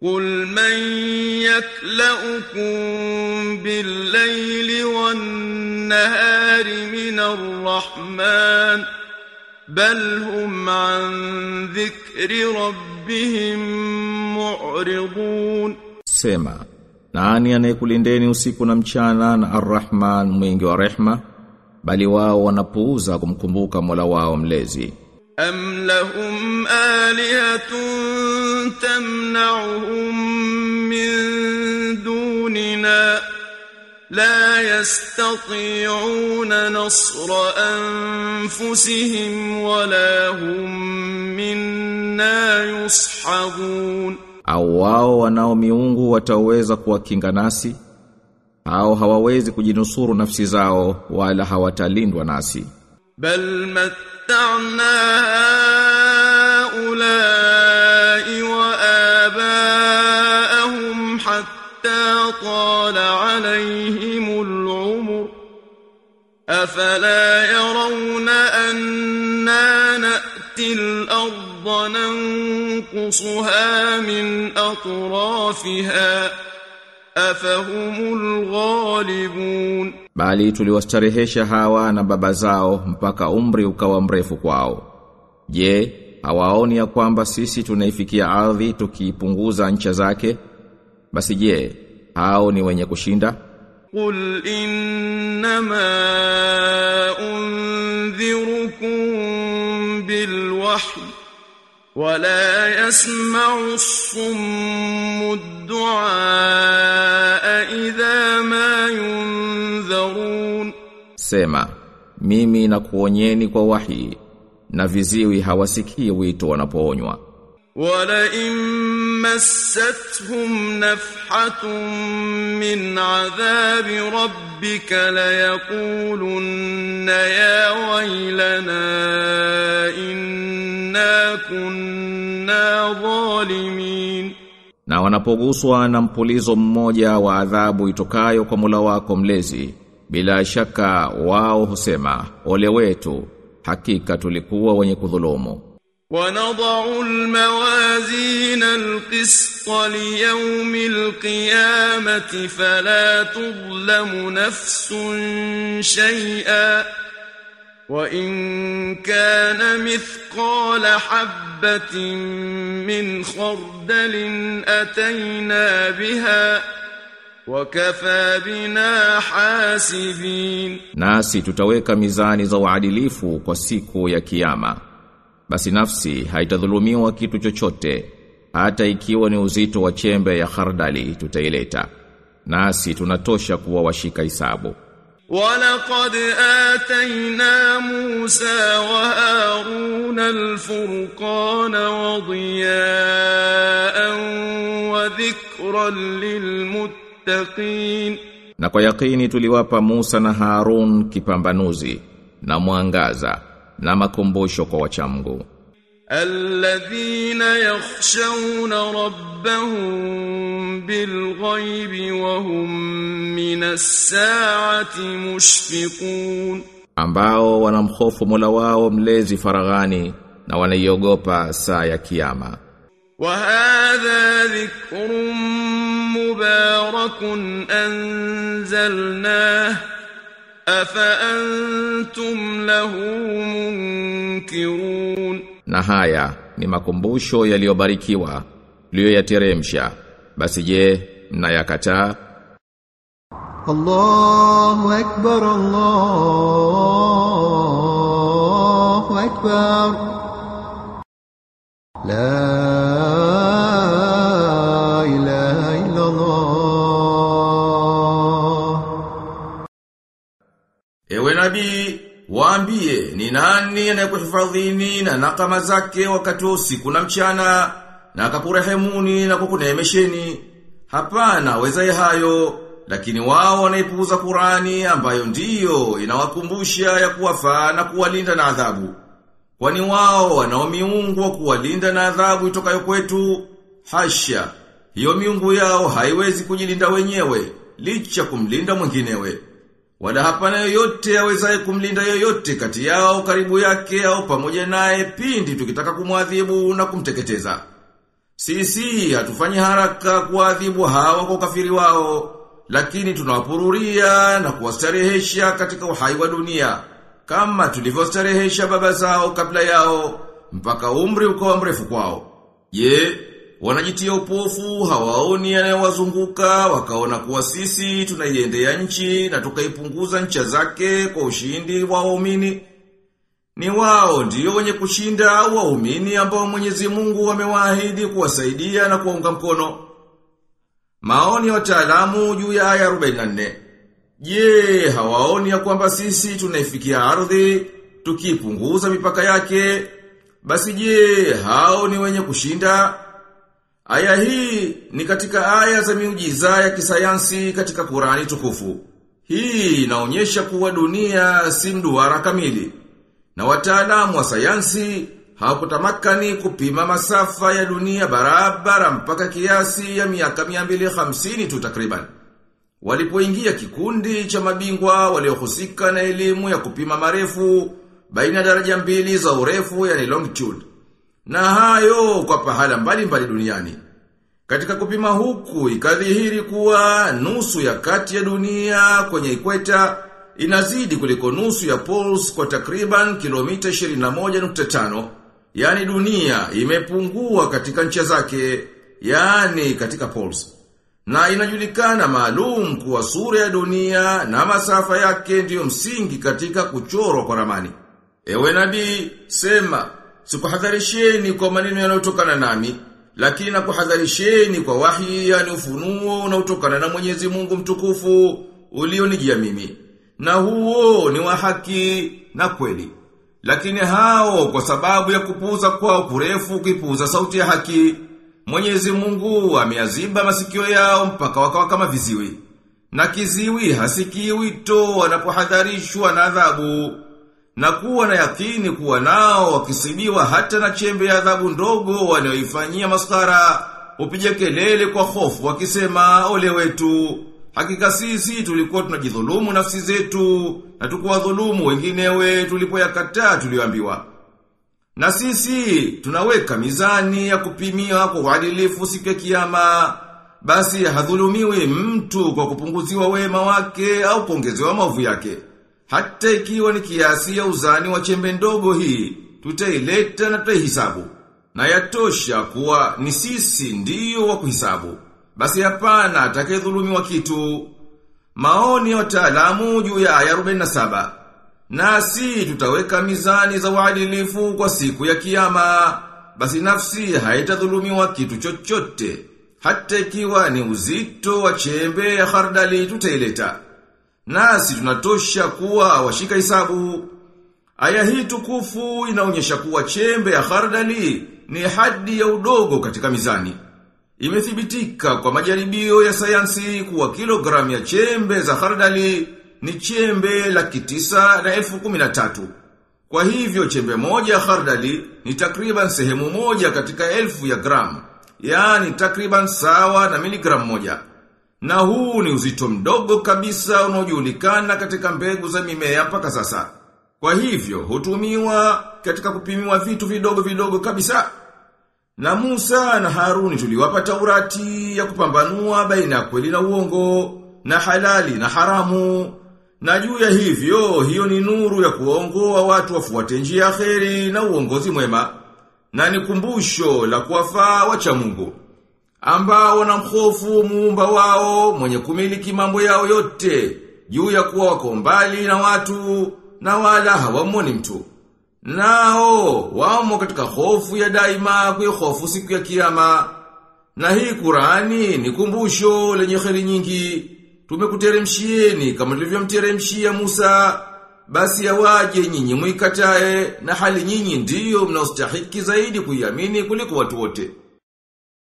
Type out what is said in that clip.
قل من يكلؤكم بالليل والنهار من الرحمن بل هم عن ذكر ربهم معرضون Sema, nani anayekulindeni usiku na mchana na Ar-Rahman mwingi wa rehma, bali wao wanapuuza kumkumbuka Mola wao mlezi. أم لهم آلهة تمنعهم من دوننا لا يستطيعون نصر أنفسهم ولا هم منا يصحبون Au wao wanao miungu wataweza kuwakinga nasi? Au hawawezi kujinusuru nafsi zao wala hawatalindwa nasi? بل متعنا هؤلاء وآباءهم حتى طال عليهم العمر أفلا يرون أنا نأتي الأرض ننقصها من أطرافها أفهم الغالبون Bali tuliwastarehesha hawa na baba zao mpaka umri ukawa mrefu kwao. Je, hawaoni ya kwamba sisi tunaifikia ardhi tukiipunguza ncha zake? Basi je, hao ni wenye kushinda? قل إنما أنذركم بالوحي ولا يسمع الصم الدعاء إذا ما ينذرون Sema, mimi nakuonyeni kwa wahi na viziwi hawasikii wito wanapoonywa. ولئن مستهم نفحة من عذاب ربك ليقولن يا ويلنا إنا كنا ظالمين Na wanapoguswa na mpulizo mmoja wa adhabu itokayo kwa Mola wako mlezi, bila shaka wao husema, ole wetu, hakika tulikuwa wenye kudhulumu. ونضع الموازين القسط ليوم القيامة فلا تظلم نفس شيئا وإن كان مثقال حبة من خردل أتينا بها وكفى بنا حاسبين Nasi tutaweka mizani za uadilifu kwa siku ya kiyama. Basi nafsi haitadhulumiwa kitu chochote, hata ikiwa ni uzito wa chembe ya khardali tutaileta. Nasi tunatosha kuwa washika hisabu. ولقد آتينا موسى وهارون الفرقان وضياء وذكرا للمتقين Na kwa yakini tuliwapa Musa na Harun kipambanuzi na mwangaza na makumbusho kwa wachamgu. الذين يخشون ربهم بالغيب وهم من الساعة مشفقون ambao wanamhofu Mola wao mlezi faraghani na wanaiogopa saa ya kiyama. وهذا ذكر مبارك أنزلناه أفأنتم له منكرون Na haya ni makumbusho yaliyobarikiwa liyoyateremsha. Basi je, mnayakataa? الله أكبر الله أكبر لا إله إلا الله Ewe nabii, waambie ni nani anayekuhifadhini na nakama zake wakati wa usiku na mchana na akakurehemuni na kukuneemesheni. Hapana wezaye hayo, lakini wao wanaipuuza Qurani ambayo ndiyo inawakumbusha ya kuwafaa na kuwalinda na adhabu. Kwani wao wanao miungu wa kuwalinda na adhabu itokayo kwetu? Hasha, hiyo miungu yao haiwezi kujilinda wenyewe, licha kumlinda mwinginewe. Wala hapana yoyote awezaye kumlinda yoyote kati yao karibu yake au pamoja naye pindi tukitaka kumwadhibu na kumteketeza. Sisi hatufanyi haraka kuadhibu hawa kwa ukafiri wao, lakini tunawapururia na kuwastarehesha katika uhai wa dunia, kama tulivyostarehesha baba zao kabla yao, mpaka umri ukawa mrefu kwao. Je, wanajitia upofu hawaoni yanayowazunguka wakaona kuwa sisi tunaiendea nchi na tukaipunguza ncha zake kwa ushindi wa waumini? Ni wao ndio wenye kushinda au waumini ambao Mwenyezi Mungu amewaahidi kuwasaidia na kuwaunga mkono. Maoni ya wataalamu juu ya aya 44. Je, hawaoni ya kwamba sisi tunaifikia ardhi tukipunguza mipaka yake? Basi je, hao ni wenye kushinda? Aya hii ni katika aya za miujiza ya kisayansi katika Qurani tukufu. Hii inaonyesha kuwa dunia si mduara kamili. Na wataalamu wa sayansi hawakutamakani kupima masafa ya dunia barabara mpaka kiasi ya miaka 250 tu takriban. Walipoingia kikundi cha mabingwa waliohusika na elimu ya kupima marefu baina ya daraja mbili za urefu yani longitude. Na hayo kwa pahala mbali mbali duniani. Katika kupima huku ikadhihiri kuwa nusu ya kati ya dunia kwenye ikweta inazidi kuliko nusu ya poles kwa takriban kilomita 21.5. Yani dunia imepungua katika ncha zake, yani katika poles. Na inajulikana maalum kuwa sura ya dunia na masafa yake ndiyo msingi katika kuchorwa kwa ramani. Ewe nabii, sema, sikuhadharisheni kwa maneno yanayotokana nami, lakini nakuhadharisheni kwa wahi yani ufunuo unaotokana na Mwenyezi Mungu mtukufu ulionijia mimi. Na huo ni wa haki na kweli. Lakini hao kwa sababu ya kupuuza kwao kurefu kipuuza sauti ya haki, Mwenyezi Mungu ameaziba masikio yao mpaka wakawa kama viziwi. Na kiziwi hasikii wito wanapohadharishwa na adhabu. Na kuwa na yakini kuwa nao wakisibiwa hata na chembe ya adhabu ndogo wanayoifanyia maskara, upige kelele kwa hofu wakisema ole wetu. Hakika sisi tulikuwa tunajidhulumu nafsi zetu na tukuwadhulumu wenginewe tulipoyakataa tulioambiwa. Na sisi tunaweka mizani ya kupimia kwa uadilifu siku ya kiyama. Basi hadhulumiwi mtu kwa kupunguziwa wema wake au kuongezewa maovu yake. Hata ikiwa ni kiasi ya uzani wa chembe ndogo hii, tutaileta na tutaihisabu. Na yatosha kuwa ni sisi ndiyo wa kuhisabu. Basi hapana atakayedhulumiwa kitu. Maoni ya wataalamu juu ya aya 47. Nasi tutaweka mizani za uadilifu kwa siku ya kiyama. Basi nafsi haitadhulumiwa kitu chochote. Hata ikiwa ni uzito wa chembe ya khardali tutaileta. Nasi tunatosha kuwa washika hisabu. Aya hii tukufu inaonyesha kuwa chembe ya khardali ni hadi ya udogo katika mizani. Imethibitika kwa majaribio ya sayansi kuwa kilogramu ya chembe za khardali ni chembe laki tisa na elfu kumi na tatu. Kwa hivyo chembe moja ya khardali ni takriban sehemu moja katika elfu ya gramu, yaani takriban sawa na miligramu moja. Na huu ni uzito mdogo kabisa unaojulikana katika mbegu za mimea mpaka sasa. Kwa hivyo hutumiwa katika kupimiwa vitu vidogo vidogo kabisa. Na Musa na Haruni tuliwapa Taurati ya kupambanua baina ya kweli na uongo, na halali na haramu. Na juu ya hivyo, hiyo ni nuru ya kuongoa watu wafuate njia ya kheri na uongozi mwema. Na ni kumbusho la kuwafaa wacha Mungu. Ambao wanamhofu muumba wao mwenye kumiliki mambo yao yote, juu ya kuwa wako mbali na watu na wala hawamoni mtu. Nao, wamo katika hofu ya daima kwa hofu siku ya kiyama. Na hii Qurani ni kumbusho lenye kheri nyingi. Tumekuteremshieni kama tulivyomteremshia Musa. Basi yawaje nyinyi muikatae na hali nyinyi ndiyo mnaostahiki zaidi kuiamini kuliko watu wote.